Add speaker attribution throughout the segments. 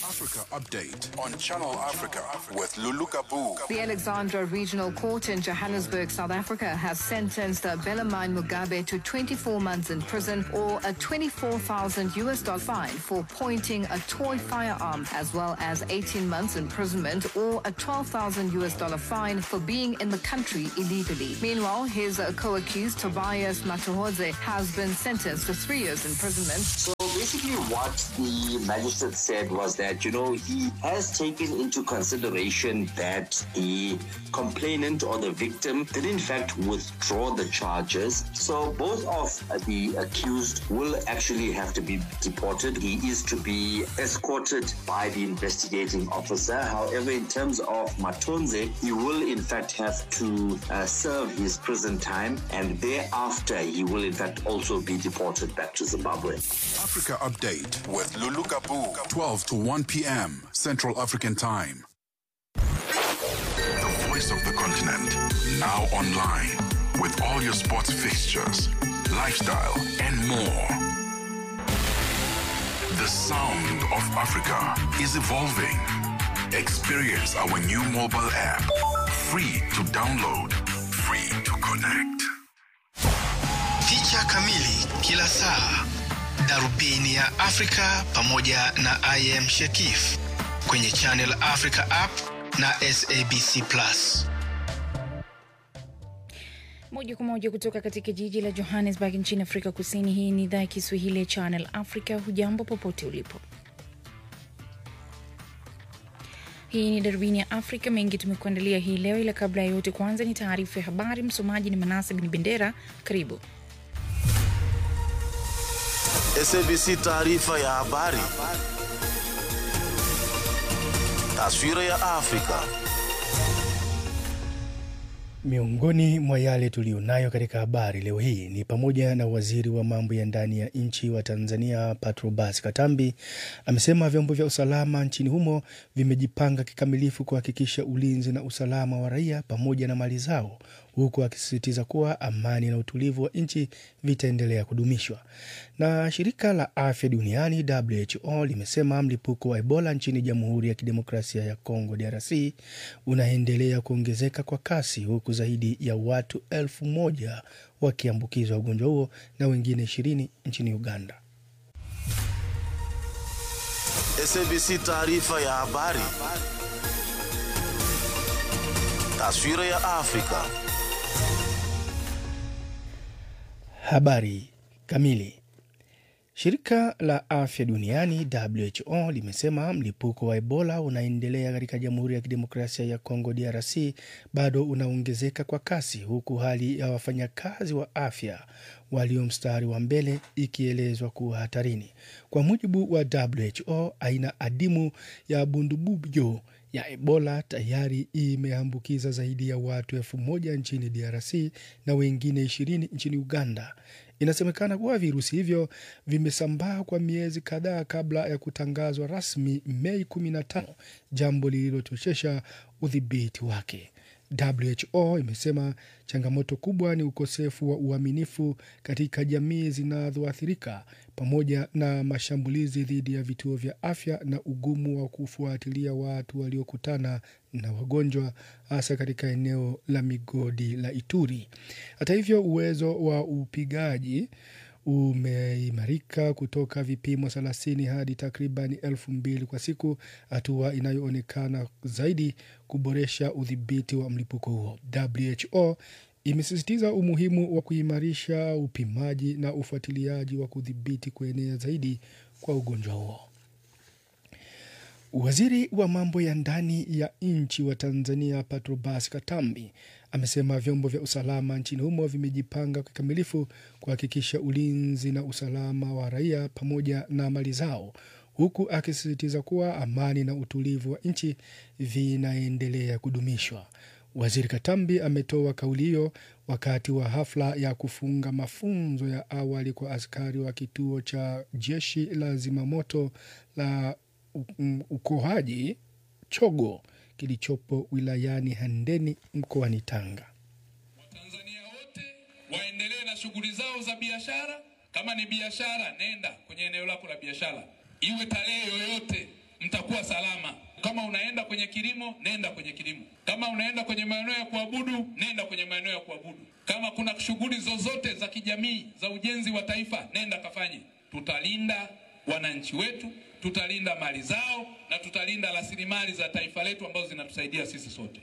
Speaker 1: Africa Update on Channel Africa with Lulu Gabu.
Speaker 2: The Alexandra Regional Court in Johannesburg, South Africa, has sentenced Belamine Mugabe to 24 months in prison or a 24,000 US dollar fine for pointing a toy firearm, as well as 18 months imprisonment or a 12,000 US dollar fine for being in the country illegally. Meanwhile, his uh, co-accused Tobias Matuhodze has been sentenced to three years imprisonment.
Speaker 3: So basically, what the magistrate said was that, you know, he has taken into consideration that the complainant or the victim did, in fact, withdraw the charges. So both of the accused will actually have to be deported. He is to be escorted by the investigating officer. However, in terms of Matonze, he will, in fact, have to uh, serve his prison time and thereafter he will, in fact, also be deported back to Zimbabwe.
Speaker 1: Africa Update with Lulu Gabu. 12 to 1 p.m. Central African Time. The voice of the continent. Now online. With all your sports fixtures, lifestyle, and more. The sound of Africa is evolving. Experience our new mobile app. Free to download, free to connect.
Speaker 4: Picha kamili kila saa, darubini ya Afrika pamoja na I am Shekif kwenye Channel Africa app na SABC Plus.
Speaker 5: Moja kwa moja kutoka katika jiji la Johannesburg nchini Afrika Kusini. Hii ni idhaa ya Kiswahili ya Channel Africa. Hujambo popote ulipo. Hii ni darubini ya Afrika. Mengi tumekuandalia hii leo, ila kabla ya yote, kwanza ni taarifa ya habari. Msomaji ni Manase Bin Bendera. Karibu.
Speaker 6: SABC taarifa ya habari. Taswira ya Afrika.
Speaker 7: Miongoni mwa yale tuliyonayo katika habari leo hii ni pamoja na waziri wa mambo ya ndani ya nchi wa Tanzania Patrobas Katambi amesema vyombo vya usalama nchini humo vimejipanga kikamilifu kuhakikisha ulinzi na usalama wa raia pamoja na mali zao, huku akisisitiza kuwa amani na utulivu wa nchi vitaendelea kudumishwa. Na shirika la afya duniani WHO limesema mlipuko wa Ebola nchini Jamhuri ya Kidemokrasia ya Kongo DRC unaendelea kuongezeka kwa kasi huku zaidi ya watu elfu moja wakiambukizwa ugonjwa huo na wengine ishirini nchini Uganda.
Speaker 6: SABC taarifa ya habari. Taswira ya Afrika.
Speaker 7: Habari kamili. Shirika la afya duniani WHO limesema mlipuko wa Ebola unaendelea katika Jamhuri ya Kidemokrasia ya Kongo DRC bado unaongezeka kwa kasi, huku hali ya wafanyakazi wa afya walio mstari wa mbele ikielezwa kuwa hatarini. Kwa mujibu wa WHO, aina adimu ya bundubujo ya Ebola tayari imeambukiza zaidi ya watu elfu moja nchini DRC na wengine ishirini nchini Uganda. Inasemekana kuwa virusi hivyo vimesambaa kwa miezi kadhaa kabla ya kutangazwa rasmi Mei 15, jambo lililochochesha udhibiti wake. WHO imesema changamoto kubwa ni ukosefu wa uaminifu katika jamii zinazoathirika pamoja na mashambulizi dhidi ya vituo vya afya na ugumu wa kufuatilia watu waliokutana na wagonjwa hasa katika eneo la migodi la Ituri. Hata hivyo, uwezo wa upigaji umeimarika kutoka vipimo 30 hadi takriban elfu mbili kwa siku, hatua inayoonekana zaidi kuboresha udhibiti wa mlipuko huo. WHO imesisitiza umuhimu wa kuimarisha upimaji na ufuatiliaji wa kudhibiti kuenea zaidi kwa ugonjwa huo. Waziri wa mambo ya ndani ya nchi wa Tanzania Patrobas Katambi amesema vyombo vya usalama nchini humo vimejipanga kikamilifu kuhakikisha ulinzi na usalama wa raia pamoja na mali zao, huku akisisitiza kuwa amani na utulivu wa nchi vinaendelea kudumishwa. Waziri Katambi ametoa kauli hiyo wakati wa hafla ya kufunga mafunzo ya awali kwa askari wa kituo cha jeshi la zimamoto la ukohaji Chogo kilichopo wilayani Handeni mkoani Tanga.
Speaker 8: Watanzania wote waendelee na shughuli zao za biashara. Kama ni biashara, nenda kwenye eneo lako la biashara, iwe tarehe yoyote, mtakuwa salama. Kama unaenda kwenye kilimo, nenda kwenye kilimo. Kama unaenda kwenye maeneo ya kuabudu, nenda kwenye maeneo ya kuabudu. Kama kuna shughuli zozote za kijamii za ujenzi wa taifa, nenda kafanye. Tutalinda wananchi wetu, tutalinda mali zao na tutalinda rasilimali za taifa letu ambazo zinatusaidia sisi sote.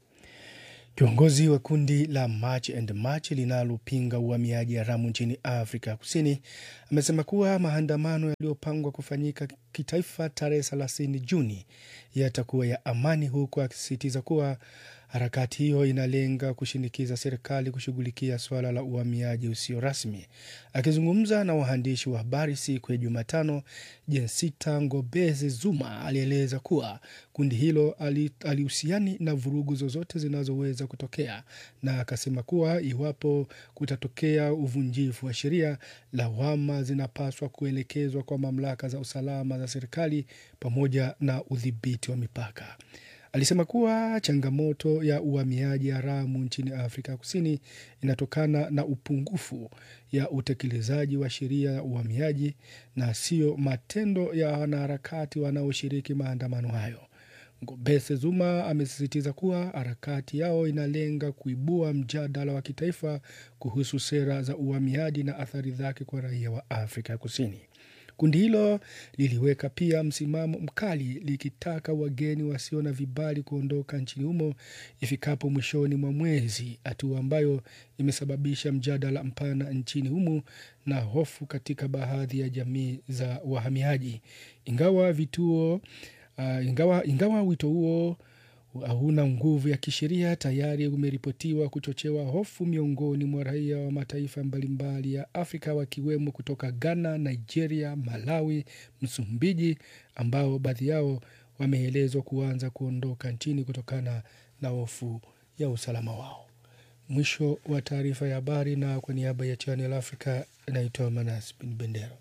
Speaker 7: Kiongozi wa kundi la March and March linalopinga uhamiaji haramu nchini Afrika Kusini amesema kuwa maandamano yaliyopangwa kufanyika kitaifa tarehe 30 Juni yatakuwa ya amani, huku akisisitiza kuwa harakati hiyo inalenga kushinikiza serikali kushughulikia suala la uhamiaji usio rasmi. Akizungumza na waandishi wa habari siku ya Jumatano, Jensita Ngobeze Zuma alieleza kuwa kundi hilo alihusiani na vurugu zozote zinazoweza kutokea, na akasema kuwa iwapo kutatokea uvunjifu wa sheria, lawama zinapaswa kuelekezwa kwa mamlaka za usalama za serikali pamoja na udhibiti wa mipaka. Alisema kuwa changamoto ya uhamiaji haramu nchini Afrika Kusini inatokana na upungufu ya utekelezaji wa sheria ya uhamiaji na sio matendo ya wanaharakati wanaoshiriki maandamano hayo. Ngobese Zuma amesisitiza kuwa harakati yao inalenga kuibua mjadala wa kitaifa kuhusu sera za uhamiaji na athari zake kwa raia wa Afrika Kusini. Kundi hilo liliweka pia msimamo mkali likitaka wageni wasio na vibali kuondoka nchini humo ifikapo mwishoni mwa mwezi, hatua ambayo imesababisha mjadala mpana nchini humo na hofu katika baadhi ya jamii za wahamiaji. Ingawa vituo uh, ingawa, ingawa wito huo hauna nguvu ya kisheria, tayari umeripotiwa kuchochewa hofu miongoni mwa raia wa mataifa mbalimbali ya Afrika wakiwemo kutoka Ghana, Nigeria, Malawi, Msumbiji, ambao baadhi yao wameelezwa kuanza kuondoka nchini kutokana na hofu ya usalama wao. Mwisho wa taarifa ya habari, na kwa niaba ya Channel Africa naitwa Manas Bin Bendera.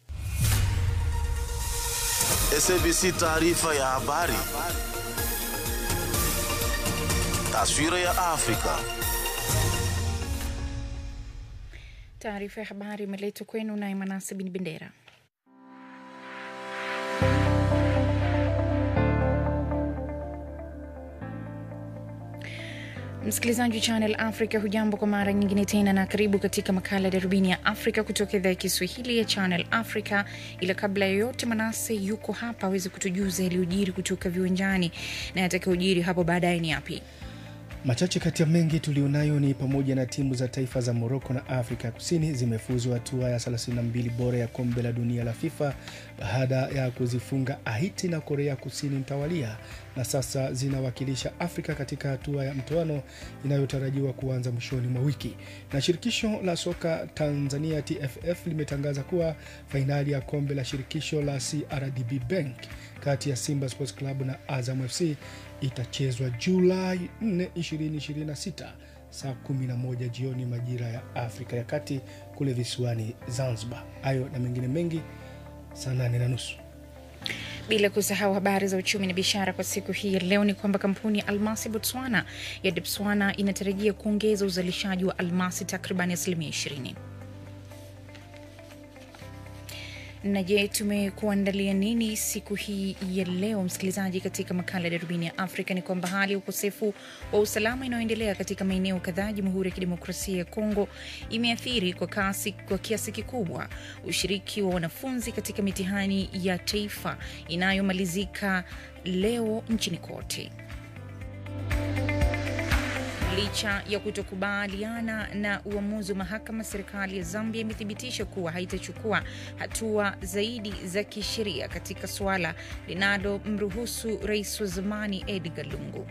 Speaker 6: SABC taarifa ya habari. Taswira ya Afrika.
Speaker 5: Taarifa ya habari imeletwa kwenu naye Manase Bin Bendera. Msikilizaji wa Channel Africa, hujambo kwa mara nyingine tena, na karibu katika makala ya darubini ya Afrika kutoka idhaa ya Kiswahili ya Channel Africa. Ila kabla ya yote, Manase yuko hapa aweze kutujuza yaliyojiri kutoka viwanjani na yatakayojiri hapo baadaye ni yapi?
Speaker 7: Machache kati ya mengi tulionayo ni pamoja na timu za taifa za Moroko na Afrika Kusini zimefuzu hatua ya 32 bora ya kombe la dunia la FIFA baada ya kuzifunga Haiti na Korea Kusini mtawalia, na sasa zinawakilisha Afrika katika hatua ya mtoano inayotarajiwa kuanza mwishoni mwa wiki. Na shirikisho la soka Tanzania TFF limetangaza kuwa fainali ya kombe la shirikisho la CRDB Bank kati ya Simba Sports Club na Azam FC itachezwa Julai 4, 2026 saa 11 jioni majira ya Afrika ya Kati kule visiwani Zanzibar. Hayo na mengine mengi saa nane na nusu.
Speaker 5: Bila kusahau habari za uchumi na biashara kwa siku hii ya leo ni kwamba kampuni ya almasi Botswana ya Debswana inatarajia kuongeza uzalishaji wa almasi takriban asilimia 20. na je, tumekuandalia nini siku hii ya leo, msikilizaji? Katika makala ya darubini ya Afrika ni kwamba hali ya ukosefu wa usalama inayoendelea katika maeneo kadhaa Jamhuri ya Kidemokrasia ya Kongo imeathiri kwa kasi, kwa kiasi kikubwa ushiriki wa wanafunzi katika mitihani ya taifa inayomalizika leo nchini kote. Licha ya kutokubaliana na uamuzi wa mahakama, serikali ya Zambia imethibitisha kuwa haitachukua hatua zaidi za kisheria katika suala linalomruhusu rais wa zamani Edgar Lungu.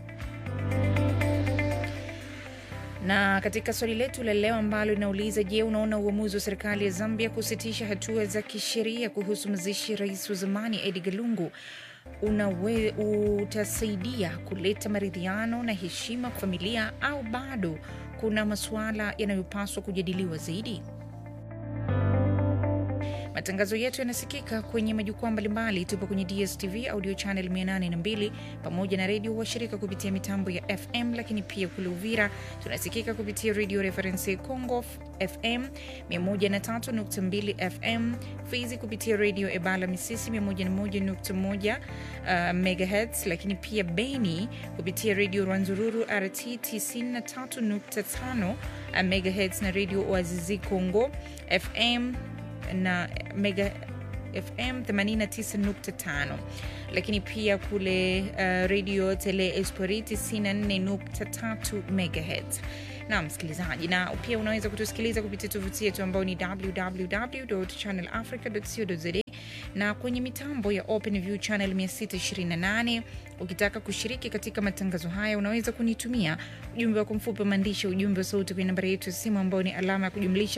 Speaker 5: Na katika swali letu la leo ambalo linauliza, je, unaona uamuzi wa serikali ya Zambia kusitisha hatua za kisheria kuhusu mazishi ya rais wa zamani Edgar Lungu unawe utasaidia kuleta maridhiano na heshima kwa familia au bado kuna masuala yanayopaswa kujadiliwa zaidi? Matangazo yetu yanasikika kwenye majukwaa mbalimbali. Tupo kwenye DSTV audio channel 802 pamoja na redio washirika kupitia mitambo ya FM, lakini pia kule Uvira tunasikika kupitia Radio Reference Congo FM 103.2 FM, Fizi kupitia Radio Ebala Misisi 101.1 uh, megahertz, lakini pia Beni kupitia Radio Rwanzururu RT 93.5 uh, megahertz na Radio Oazizi Congo FM na mega FM 89.5 lakini pia kule uh, radio Tele Esporiti 94.3 megahertz na msikilizaji, na pia unaweza kutusikiliza kupitia tovuti yetu ambao ni www.channelafrica.co.za na kwenye mitambo ya OpenView channel 628. Ukitaka kushiriki katika matangazo haya, unaweza kunitumia ujumbe wako mfupi wa maandishi, ujumbe wa sauti kwenye nambari yetu ya simu ambao ni alama ya kujumlisha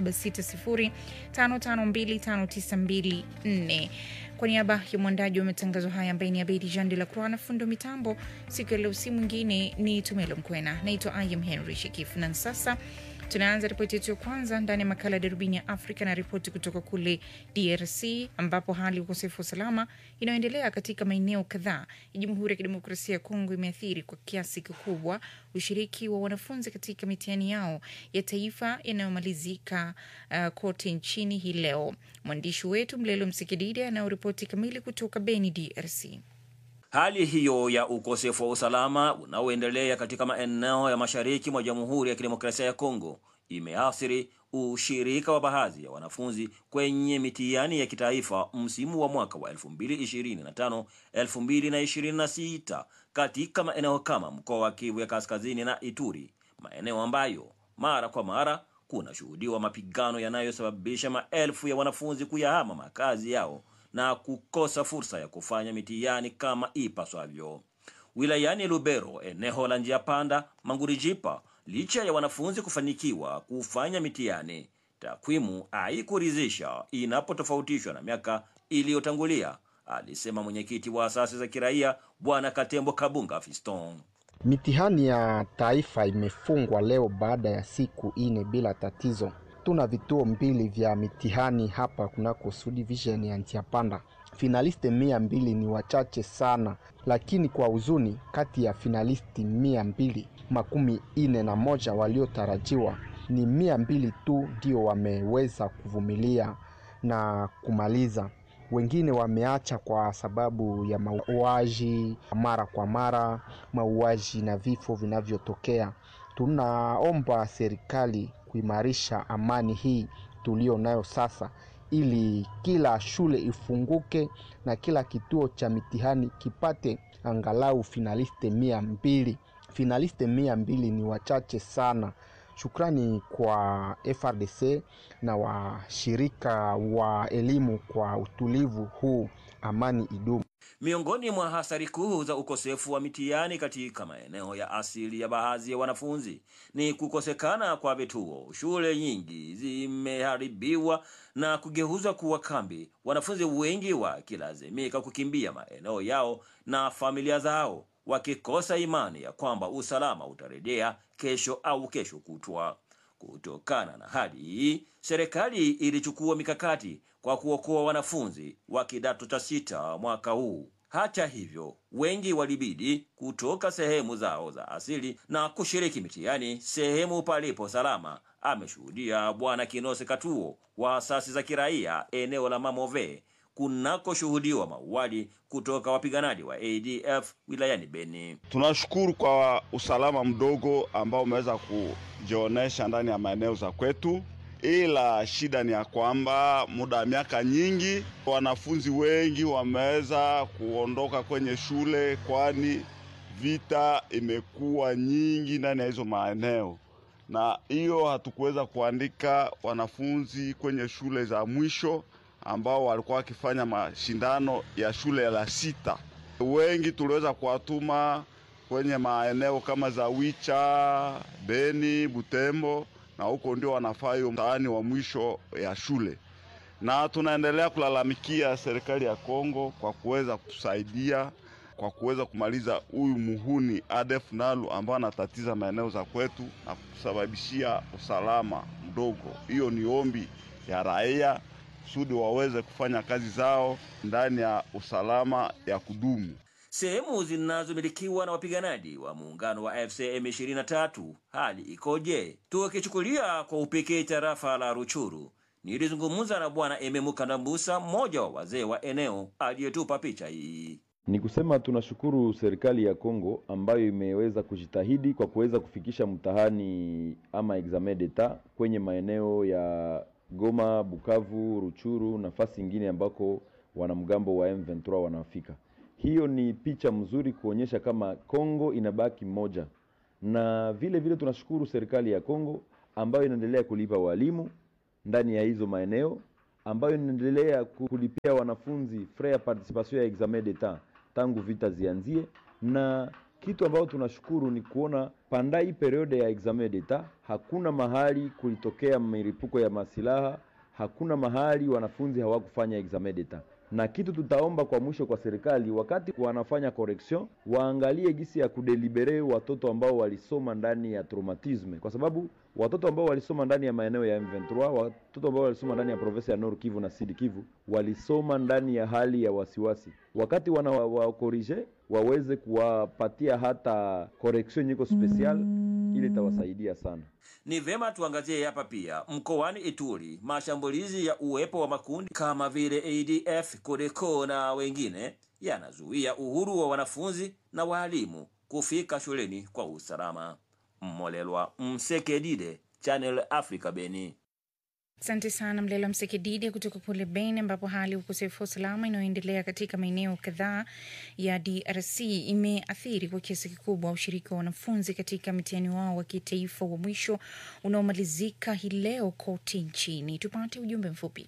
Speaker 5: 276055259254. Kwa niaba ya mwandaji wa matangazo haya ambaye ni Abedi Jean de la Croix na fundo mitambo siku ya leo, si mwingine ni Tumelo Mkwena. Naitwa Ayam Henry Shekifu, na sasa tunaanza ripoti yetu ya kwanza ndani ya makala ya darubini ya Afrika na ripoti kutoka kule DRC ambapo hali ya ukosefu wa usalama inayoendelea katika maeneo kadhaa ya Jamhuri ya Kidemokrasia ya Kongo imeathiri kwa kiasi kikubwa ushiriki wa wanafunzi katika mitihani yao ya taifa yanayomalizika uh, kote nchini hii leo. Mwandishi wetu Mlelo Msikididi anayoripoti kamili kutoka Beni, DRC.
Speaker 9: Hali hiyo ya ukosefu wa usalama unaoendelea katika maeneo ya mashariki mwa Jamhuri ya Kidemokrasia ya Kongo imeathiri ushirika wa baadhi ya wanafunzi kwenye mitihani ya kitaifa msimu wa mwaka wa 2025 2026 katika maeneo kama mkoa wa Kivu ya Kaskazini na Ituri, maeneo ambayo mara kwa mara kunashuhudiwa mapigano yanayosababisha maelfu ya wanafunzi kuyahama makazi yao na kukosa fursa ya kufanya mitihani kama ipaswavyo. Wilayani Lubero, eneo la njia panda Mangurijipa, licha ya wanafunzi kufanikiwa kufanya mitihani, takwimu haikuridhisha inapotofautishwa na miaka iliyotangulia, alisema mwenyekiti wa asasi za kiraia Bwana Katembo Kabunga Fiston.
Speaker 10: Mitihani ya taifa imefungwa leo baada ya siku ine bila tatizo. Tuna vituo mbili vya mitihani hapa kunako subdivision ya Ntiapanda. Finalisti mia mbili ni wachache sana, lakini kwa huzuni, kati ya finalisti mia mbili makumi ine na moja waliotarajiwa ni mia mbili tu ndio wameweza kuvumilia na kumaliza. Wengine wameacha kwa sababu ya mauaji mara kwa mara, mauaji na vifo vinavyotokea. Tunaomba serikali kuimarisha amani hii tulio nayo sasa, ili kila shule ifunguke na kila kituo cha mitihani kipate angalau finaliste mia mbili. Finaliste mia mbili ni wachache sana. Shukrani kwa FRDC na washirika wa elimu kwa utulivu huu, amani idumu.
Speaker 9: Miongoni mwa hasara kuu za ukosefu wa mitihani katika maeneo ya asili ya baadhi ya wanafunzi ni kukosekana kwa vituo. Shule nyingi zimeharibiwa na kugeuzwa kuwa kambi, wanafunzi wengi wakilazimika kukimbia maeneo yao na familia zao, wakikosa imani ya kwamba usalama utarejea kesho au kesho kutwa. Kutokana na hali hii, serikali ilichukua mikakati kwa kuokoa wanafunzi wa kidato cha sita mwaka huu. Hata hivyo, wengi walibidi kutoka sehemu zao za asili na kushiriki mitihani sehemu palipo salama, ameshuhudia Bwana Kinose Katuo wa asasi za kiraia eneo la Mamove kunakoshuhudiwa mauaji kutoka wapiganaji wa ADF wilayani Beni.
Speaker 11: Tunashukuru kwa usalama mdogo ambao umeweza kujionesha ndani ya maeneo za kwetu, ila shida ni ya kwamba muda wa miaka nyingi wanafunzi wengi wameweza kuondoka kwenye shule, kwani vita imekuwa nyingi ndani ya hizo maeneo, na hiyo hatukuweza kuandika wanafunzi kwenye shule za mwisho ambao walikuwa wakifanya mashindano ya shule la sita. Wengi tuliweza kuwatuma kwenye maeneo kama za Wicha, Beni, Butembo, na huko ndio wanafaa hiyo mtaani wa mwisho ya shule, na tunaendelea kulalamikia serikali ya Kongo kwa kuweza kutusaidia kwa kuweza kumaliza huyu muhuni ADF Nalu ambao anatatiza maeneo za kwetu na kusababishia usalama mdogo. Hiyo ni ombi ya raia kusudi waweze kufanya kazi zao ndani ya usalama ya kudumu.
Speaker 9: Sehemu zinazomilikiwa na wapiganaji wa muungano wa AFC M23 hali ikoje? Tukichukulia kwa upekee tarafa la Ruchuru, nilizungumza na Bwana Ememuka Ndambusa, mmoja wa wazee wa eneo, aliyetupa picha hii.
Speaker 12: Ni kusema tunashukuru serikali ya Kongo ambayo imeweza kujitahidi kwa kuweza kufikisha mtihani ama examen d'etat kwenye maeneo ya Goma, Bukavu, Ruchuru, nafasi ingine ambako wanamgambo wa M23 wanafika. Hiyo ni picha mzuri kuonyesha kama Kongo inabaki moja, na vile vile tunashukuru serikali ya Kongo ambayo inaendelea kulipa walimu ndani ya hizo maeneo, ambayo inaendelea kulipia wanafunzi frais ya participation ya examen d'etat tangu vita zianzie, na kitu ambayo tunashukuru ni kuona pandai periode ya examen d'etat hakuna mahali kulitokea milipuko ya masilaha, hakuna mahali wanafunzi hawakufanya examen d'etat na kitu tutaomba kwa mwisho kwa serikali, wakati wanafanya correction, waangalie gisi ya kudelibere watoto ambao walisoma ndani ya traumatisme, kwa sababu watoto ambao walisoma ndani ya maeneo ya M23, watoto ambao walisoma ndani ya province ya Nord Kivu na Sud Kivu walisoma ndani ya hali ya wasiwasi. Wakati wana wakorije waweze kuwapatia hata correction nyiko special, ili itawasaidia sana.
Speaker 9: Ni vema tuangazie hapa pia mkoani Ituri, mashambulizi ya uwepo wa makundi kama vile ADF, Codeco na wengine yanazuia uhuru wa wanafunzi na waalimu kufika shuleni kwa usalama. Mmolelwa Msekedide, Channel Africa, Beni.
Speaker 5: Asante sana Mlela Msekedidi kutoka kule Beni, ambapo hali ya ukosefu wa usalama inayoendelea katika maeneo kadhaa ya DRC imeathiri kwa kiasi kikubwa ushiriki wa wanafunzi katika mtihani wao wa kitaifa wa mwisho unaomalizika hii leo kote nchini. Tupate ujumbe mfupi.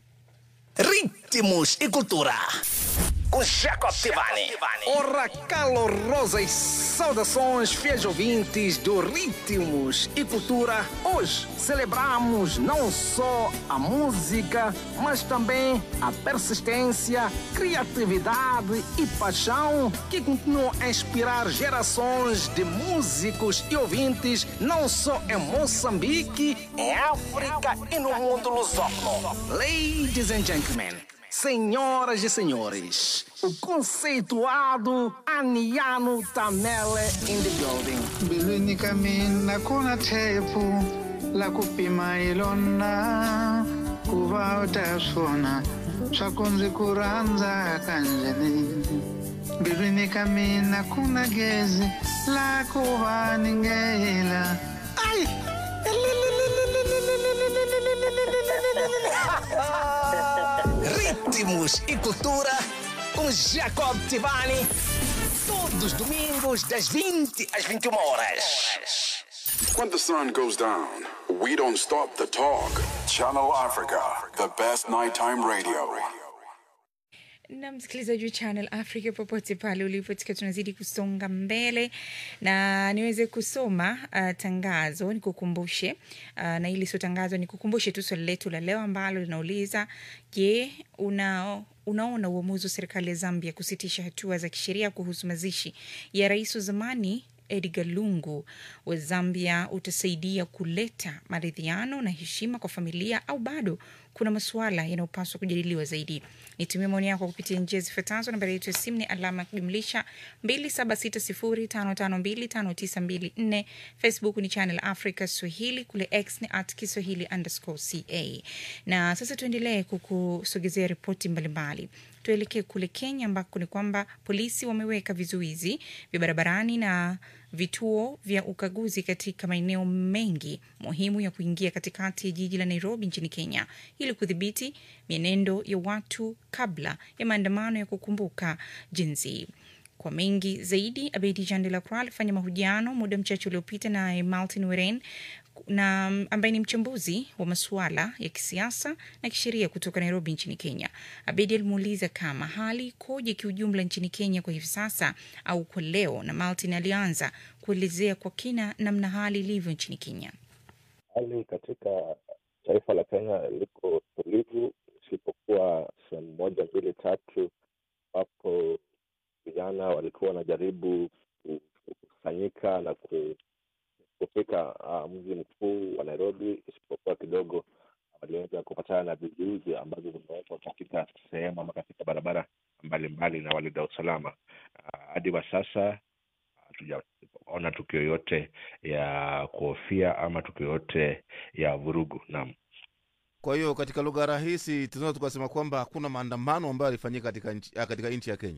Speaker 13: Ritmos e cultura. Com Jacob Tivani. Ora calorosas saudações, fiéis ouvintes do Ritmos e Cultura. Hoje celebramos não só a música, mas também a persistência, criatividade e paixão que continuam a inspirar gerações de músicos e ouvintes, não só em Moçambique, em África e no mundo lusófono. Ladies and gentlemen. Senhoras e senhores, o conceituado Aniano Tamele in the building.
Speaker 14: mbilwini ka mina ku na thepu la ku pima hi lona ku va u ta swona swa ku ndzi ku rhandza kanjhani mbilwini ka mina ku na gezi la ku va ni ngela
Speaker 13: ai Ritmos e cultura com Jacob Tivani. Todos os domingos, das 20 às 21 horas.
Speaker 1: When the sun goes down, we don't stop the talk. Channel Africa, the best nighttime radio.
Speaker 5: na msikilizaji wa Channel Africa popote pale ulipo, tukiwa tunazidi kusonga mbele na niweze kusoma uh, tangazo nikukumbushe, uh, na ili sio tangazo, nikukumbushe tu swali letu la leo ambalo linauliza je, una unaona uamuzi wa serikali ya Zambia kusitisha hatua za kisheria kuhusu mazishi ya rais wa zamani Edgar Lungu wa Zambia utasaidia kuleta maridhiano na heshima kwa familia au bado kuna masuala yanayopaswa kujadiliwa zaidi? Nitumie maoni yako kupitia njia zifuatazo. Nambari yetu ya simu ni alama ya kujumlisha 276055259254. Facebook ni Channel Africa Swahili, kule X ni at Kiswahili underscore ca. Na sasa tuendelee kukusogezea ripoti mbalimbali. Tuelekee kule Kenya ambako ni kwamba polisi wameweka vizuizi vya barabarani na vituo vya ukaguzi katika maeneo mengi muhimu ya kuingia katikati ya jiji la Nairobi nchini Kenya ili kudhibiti mienendo ya watu kabla ya maandamano ya kukumbuka jinsi kwa mengi zaidi, Abedi Jean de la Croix alifanya mahojiano muda mchache uliopita na Martin Weren na ambaye ni mchambuzi wa masuala ya kisiasa na kisheria kutoka Nairobi nchini Kenya. Abedi alimuuliza kama hali ikoje kiujumla nchini Kenya kwa hivi sasa au kwa leo, na Martin alianza kuelezea kwa kina namna hali ilivyo nchini Kenya.
Speaker 15: Hali katika taifa la Kenya liko tulivu, isipokuwa sehemu moja mbili tatu ambapo vijana walikuwa wanajaribu kukusanyika na ku kufika uh, mji mkuu wa Nairobi, isipokuwa kidogo waliweza kupatana na vizuizi ambavyo vimewekwa sehemu ama katika barabara mbalimbali na walinda usalama. Ah, Hadi wa sasa hatujaona tukio yote ya kuhofia ama tukio yote ya vurugu. Naam.
Speaker 16: Kwa hiyo katika lugha rahisi tunaweza tukasema kwamba hakuna maandamano ambayo yalifanyika katika nchi, ah, katika nchi ya Kenya.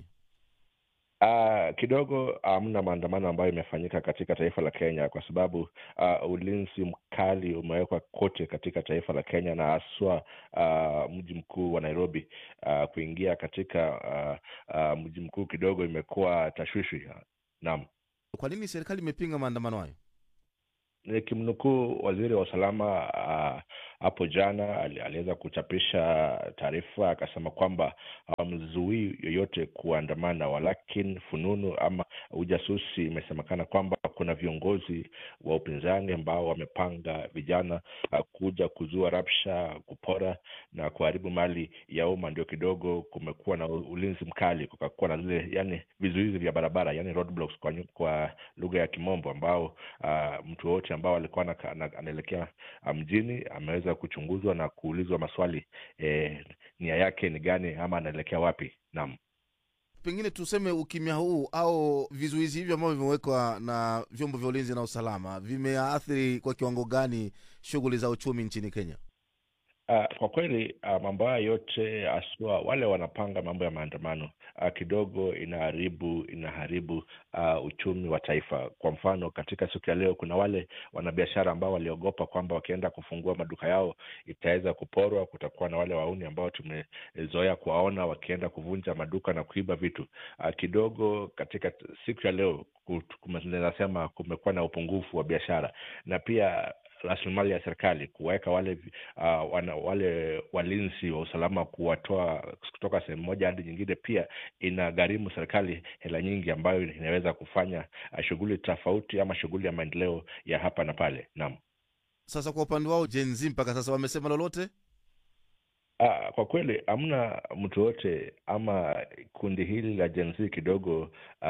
Speaker 15: Uh, kidogo hamna maandamano ambayo imefanyika katika taifa la Kenya kwa sababu uh, ulinzi mkali umewekwa kote katika taifa la Kenya na haswa uh, mji mkuu wa Nairobi. Uh, kuingia katika uh, uh, mji mkuu kidogo imekuwa tashwishi. Naam.
Speaker 16: Kwa nini serikali imepinga maandamano hayo?
Speaker 15: Nikimnukuu waziri wa usalama ah, hapo jana ali- aliweza kuchapisha taarifa akasema kwamba hawamzuii yoyote kuandamana, walakin fununu ama ujasusi imesemekana kwamba kuna viongozi wa upinzani ambao wamepanga vijana ah, kuja kuzua rabsha, kupora na kuharibu mali ya umma. Ndio kidogo kumekuwa na u- ulinzi mkali, kukakuwa na zile yani vizuizi vya barabara, yani roadblocks kwa, nyu- kwa lugha ya Kimombo, ambao ah, mtu yoyote ambao alikuwa anaka- ana- anaelekea ah, mjini ameweza kuchunguzwa na kuulizwa maswali eh, nia yake ni gani ama anaelekea wapi. Naam.
Speaker 16: Pengine tuseme ukimya huu au vizuizi hivi ambavyo vimewekwa na vyombo vya ulinzi na usalama vimeathiri kwa kiwango gani shughuli za uchumi nchini Kenya?
Speaker 15: Uh, kwa kweli uh, mambo haya yote haswa wale wanapanga mambo ya maandamano uh, kidogo inaharibu inaharibu uh, uchumi wa taifa. Kwa mfano, katika siku ya leo kuna wale wanabiashara ambao waliogopa kwamba wakienda kufungua maduka yao itaweza kuporwa. Kutakuwa na wale wauni ambao tumezoea kuwaona wakienda kuvunja maduka na kuiba vitu. Uh, kidogo katika t- siku ya leo kut- kume- naweza sema kumekuwa na upungufu wa biashara na pia rasilimali ya serikali kuwaweka wale uh, wana, wale walinzi wa usalama kuwatoa kutoka sehemu moja hadi nyingine, pia inagharimu serikali hela nyingi ambayo inaweza kufanya uh, shughuli tofauti ama shughuli ya maendeleo ya hapa na pale. Naam.
Speaker 16: Sasa kwa upande wao Gen Z mpaka sasa wamesema lolote?
Speaker 15: Ah, kwa kweli hamna mtu yote ama kundi hili la Gen Z kidogo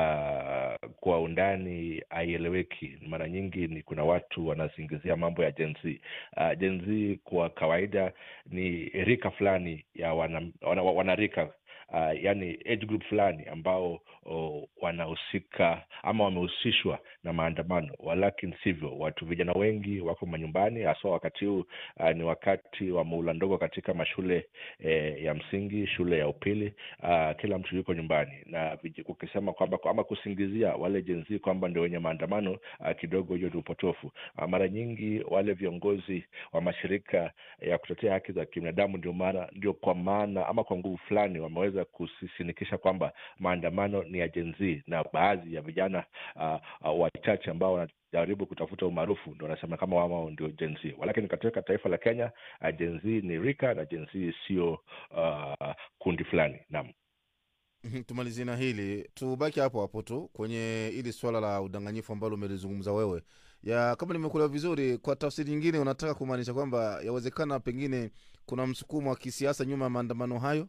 Speaker 15: ah, kwa undani haieleweki. Mara nyingi ni kuna watu wanazingizia mambo ya Gen Z. Ah, Gen Z kwa kawaida ni rika fulani ya wana, wana, wanarika uh, yani age group fulani ambao oh, wanahusika ama wamehusishwa na maandamano, walakini sivyo. Watu vijana wengi wako manyumbani, haswa wakati huu uh, ni wakati wa muhula ndogo katika mashule eh, ya msingi, shule ya upili. Uh, kila mtu yuko nyumbani na viji- ukisema kwamba ama kusingizia wale Gen Z kwamba ndio wenye maandamano uh, kidogo hiyo ni upotofu. Uh, mara nyingi wale viongozi wa mashirika ya kutetea haki za kibinadamu ndio maana ndio kwa maana ama kwa nguvu fulani wameweza kusisinikisha kwamba maandamano ni ya Gen Z na baadhi ya vijana uh, uh, wachache ambao wanajaribu kutafuta umaarufu ndio wanasema kama wao ndio Gen Z, walakini katika taifa la Kenya uh, Gen Z ni rika na Gen Z sio uh, kundi fulani. Naam.
Speaker 16: Mhm, tumalizie na hili tubaki hapo hapo tu kwenye hili swala la udanganyifu ambalo umelizungumza wewe ya kama nimekuelewa vizuri kwa tafsiri nyingine unataka kumaanisha kwamba yawezekana pengine kuna msukumo wa kisiasa nyuma ya maandamano hayo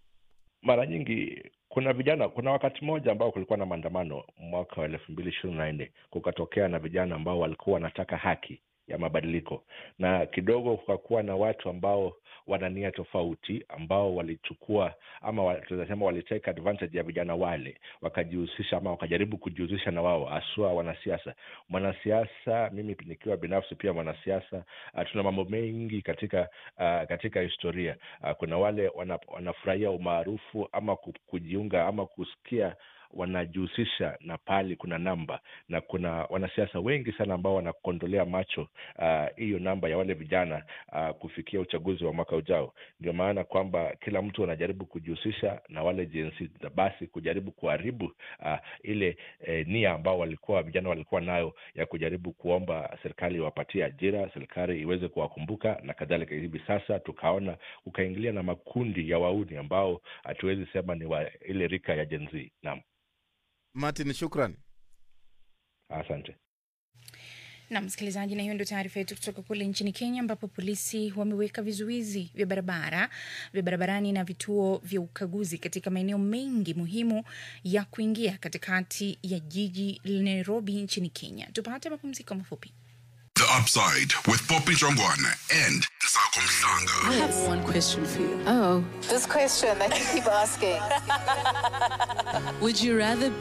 Speaker 15: mara nyingi kuna vijana kuna wakati mmoja ambao kulikuwa na maandamano mwaka wa elfu mbili ishirini na nne kukatokea na vijana ambao walikuwa wanataka haki ya mabadiliko na kidogo kukakuwa na watu ambao wana nia tofauti ambao walichukua ama wa- tunaweza sema walitake advantage ya vijana wale wakajihusisha ama wakajaribu kujihusisha na wao haswa wanasiasa mwanasiasa mimi nikiwa binafsi pia mwanasiasa uh, tuna mambo mengi katika uh, katika historia uh, kuna wale wana, wanafurahia umaarufu ama ku- kujiunga ama kusikia wanajihusisha na pali kuna namba na kuna wanasiasa wengi sana ambao wanakondolea macho ah, hiyo namba ya wale vijana uh, kufikia uchaguzi wa mwaka ujao ndio maana kwamba kila mtu anajaribu kujihusisha na wale jinsi na basi kujaribu kuharibu uh, ile eh, nia ambao walikuwa vijana walikuwa nayo ya kujaribu kuomba serikali iwapatie ajira serikali iweze kuwakumbuka na kadhalika hivi sasa tukaona ukaingilia na makundi ya wauni ambao hatuwezi sema ni wa ile rika ya Gen Z. Naam,
Speaker 16: martin shukran
Speaker 15: asante.
Speaker 5: na msikilizaji, na hiyo ndio taarifa yetu kutoka kule nchini Kenya, ambapo polisi wameweka vizuizi vya barabara vya barabarani na vituo vya ukaguzi katika maeneo mengi muhimu ya kuingia katikati ya jiji la Nairobi nchini Kenya. Tupate mapumziko mafupi.
Speaker 1: The Upside with Poppy Jongwana and Sako
Speaker 17: I
Speaker 1: Mhlanga.
Speaker 17: have one question for you.
Speaker 2: Oh, this question that you keep asking.
Speaker 17: Would you rather